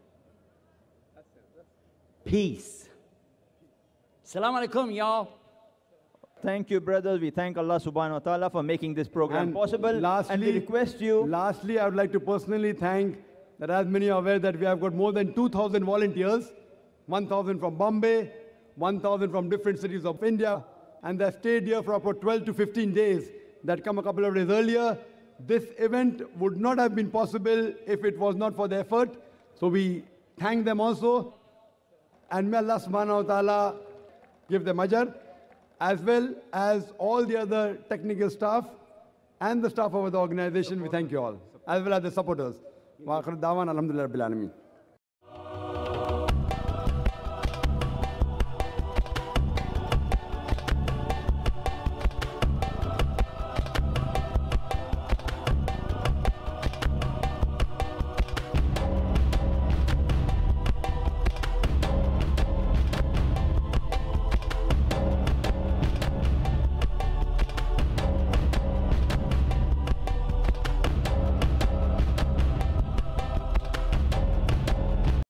Peace. Salam alaikum, y'all. Thank you, brothers. We thank Allah subhanahu wa ta'ala for making this program And possible. Lastly, and we request you. Lastly, I would like to personally thank that as many are aware that we have got more than 2,000 volunteers, 1,000 from Bombay, 1,000 from different cities of India, and they stayed here for about 12 to 15 days. That come a couple of days earlier. This event would not have been possible if it was not for their effort. So we thank them also. And may Allah subhanahu wa ta'ala give them ajr, as well as all the other technical staff and the staff of the organization. We thank you all, as well as the supporters. Wa akhir da'wan, alhamdulillah rabbil alameen.